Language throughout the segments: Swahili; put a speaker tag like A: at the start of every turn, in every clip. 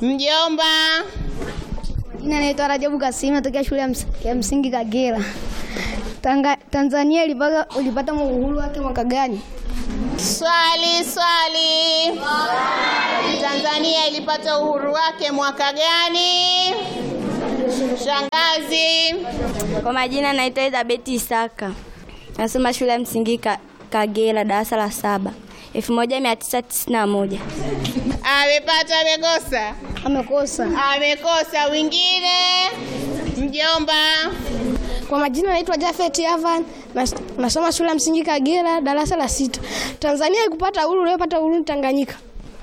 A: Mjomba.
B: Jina naitwa Rajabu Kasim, natokea shule ya ms- ya msingi Kagera. Tanga, Tanzania ilipata ulipata uhuru wake mwaka gani?
A: Swali, swali. Tanzania ilipata uhuru wake mwaka gani? Shangazi.
C: Kwa majina naitwa Elizabeth Isaka, nasoma shule ya msingi Ka- Kagera, darasa la saba, 1991.
A: Amepata, amekosa?
B: Amekosa.
A: Amekosa. Wengine? Mjomba.
B: Kwa majina naitwa Jafet Yavan, nas- nasoma shule ya msingi Kagera, darasa la sita. Tanzania ikupata uhuru iliyopata uhuru ni Tanganyika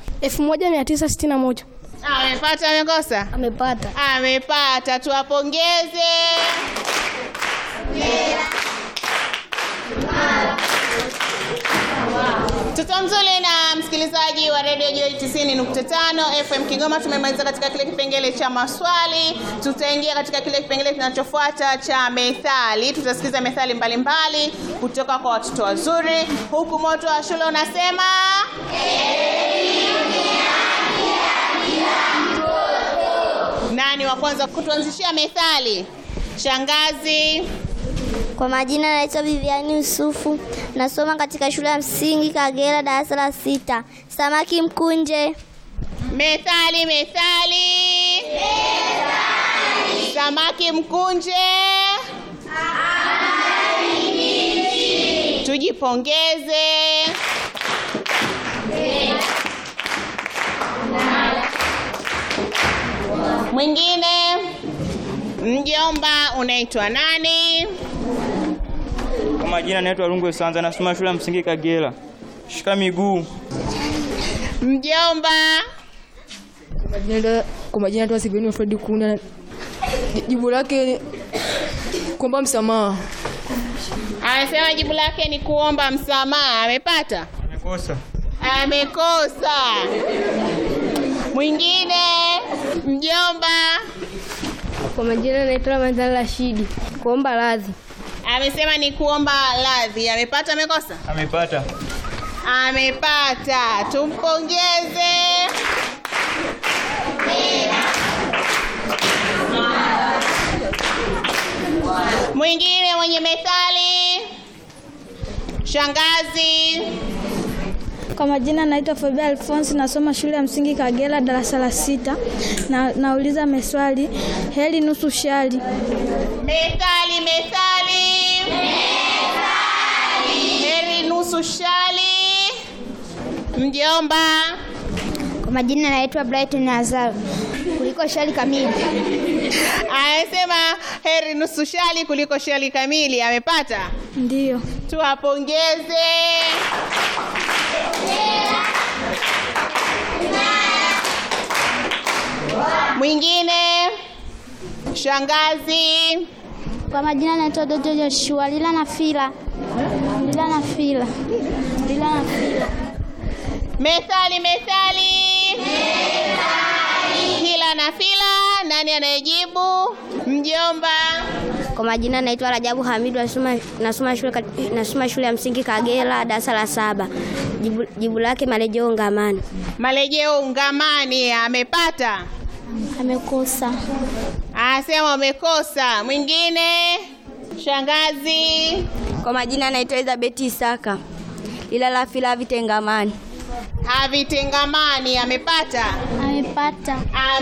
B: 1961.
A: Amepata, amekosa?
B: Amepata.
A: Amepata, tuwapongeze. Mtoto mzuri na msikilizaji wa redio Joy 90.5 FM Kigoma, tumemaliza katika kile kipengele cha maswali. Tutaingia katika kile kipengele kinachofuata cha methali. Tutasikiza methali mbalimbali kutoka kwa watoto wazuri, huku moto wa shule unasema nani wa kwanza kutuanzishia methali? Shangazi.
D: Kwa majina naitwa Viviani Yusufu, nasoma katika shule ya msingi Kagera, darasa la sita. Samaki mkunje.
A: Methali, methali. Samaki mkunje. Tujipongeze. Mwingine, mjomba, unaitwa nani?
E: Kwa majina naitwa Rungwe Sanza, nasoma shule ya msingi Kagera. Shika miguu.
A: Mjomba,
F: Kwa majina naitwa Siveni Fredi Kuna. Jibu lake ni kuomba msamaha.
A: amesema jibu lake ni kuomba msamaha. Amepata?
E: Amekosa.
A: Amekosa. Mwingine, mjomba,
B: Kwa majina naitwa Ramadhani Rashidi, kuomba radhi.
A: amesema ni kuomba radhi. Amepata? Amekosa?
E: Amepata.
A: Amepata, tumpongeze. Mwingine mwenye methali, shangazi.
G: Kwa majina naitwa Fabia Alphonse, nasoma shule ya msingi Kagera, darasa la sita. Na, nauliza meswali, heri nusu shari.
A: Methali, methali. Heri nusu shali. Mjomba,
B: Kwa majina naitwa Brighton Azar, kuliko shari kamili.
A: anasema heri nusu shali kuliko shali kamili. Amepata?
G: Ndiyo.
A: Tuwapongeze. Mwingine, shangazi.
D: Kwa majina naitwa Doto Joshua. Lila na fila. Lila na fila. Lila na fila.
A: Methali, methali. Hila na fila. Nani anayejibu? Mjomba.
C: Kwa majina naitwa Rajabu Hamidu, nasoma, nasoma, shule, kat- nasoma shule ya msingi Kagera, darasa la saba. Jibu, jibu lake marejeo ngamani.
A: Marejeo ungamani. Amepata?
D: Amekosa.
A: Anasema umekosa. Mwingine, shangazi.
C: Kwa majina naitwa Elizabeth Isaka, lila la fila vitengamani.
A: Havitengamani. Amepata?
D: Amepata.